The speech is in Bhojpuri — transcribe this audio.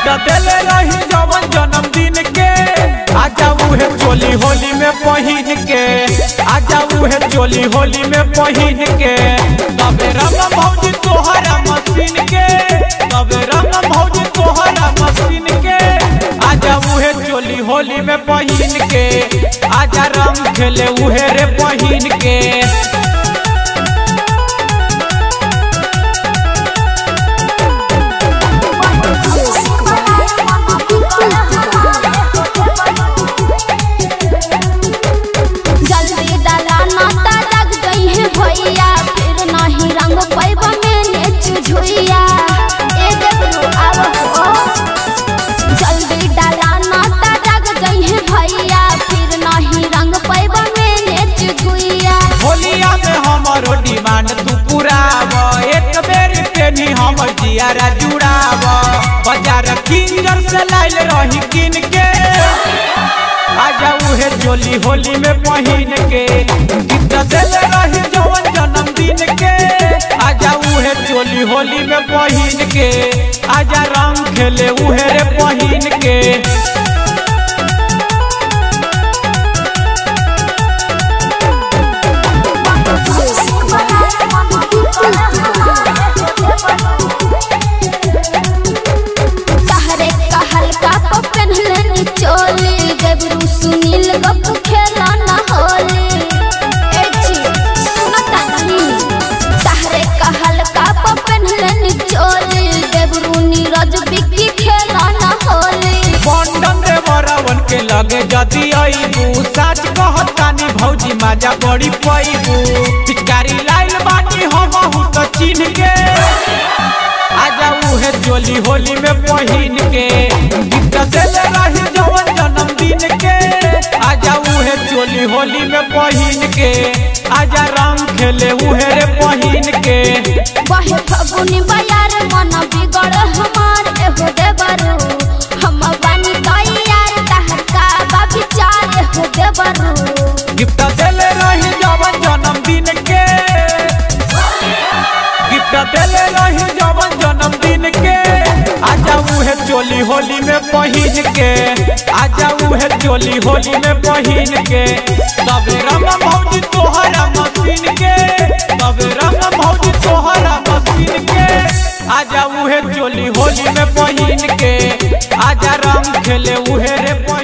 गिफ्ट देले रही जवन जन्मदिन के आजा उहे चोली होली में पहिन के आजा उहे चोली होली में पहिन के तबे रंग भौजी तोहरा मशीन के तबे रंग भौजी तोहरा मशीन के आजा उहे चोली होली में पहिन के आजा रंग खेले उहे रे पहिन के जल्दी डाला नाता जग गई है भैया फिर नहीं रंग पैब में नेच झुइया ए देखो आव हो जल्दी डाला नाता जग गई है भैया फिर नहीं रंग पैब में नेच झुइया होलिया में हमारो डिमांड तू पुराव एक बेर पेनी हम जियारा जुड़ाव बाजार किंगर से लाइल रही किन के आजा उहे जोली होली में पहिन के गिफ्ट देले रही जवन जन्मदिन के आजा उहे चोली होली में पहिन के आजा रंग खेले उहे रे पहिन के तहरे कहल का को पहनले चोली गबरू सुनील गप खेला न होली ए छी सुनता नहीं तहरे कहल का को पहनले चोली गबरू नीरज बिक्की खेला न होली बंडन रे बरावन के लगे जदी अइबू सच कहतानी भौजी माजा बड़ी पैबू पिचकारी लाइल बानी हम हूँ तो चिन्ह के आजा उहे जोली होली में पहिन के गिफ्ट देले रही जवन जन्मदिन के आजा उहे चोली होली में पहिन के आजा रंग खेले उहे रे पहिन के बहे फगुनी बयार मन बिगड़ हमार एहो देवरू हम बानी तैयार तहर का बा विचार एहो देवरू गिफ्ट देले रही जवन जन्मदिन के गिफ्ट देले रही जवन जन्मदिन के आजा उहे चोली होली में पहिन के आजा उहे चोली होली में पहिन के तबे रंग भौजी तोहरा मशीन के तबे रंग भौजी तोहरा मशीन के आजा उहे चोली होली में पहिन के आजा रंग खेले उहे रे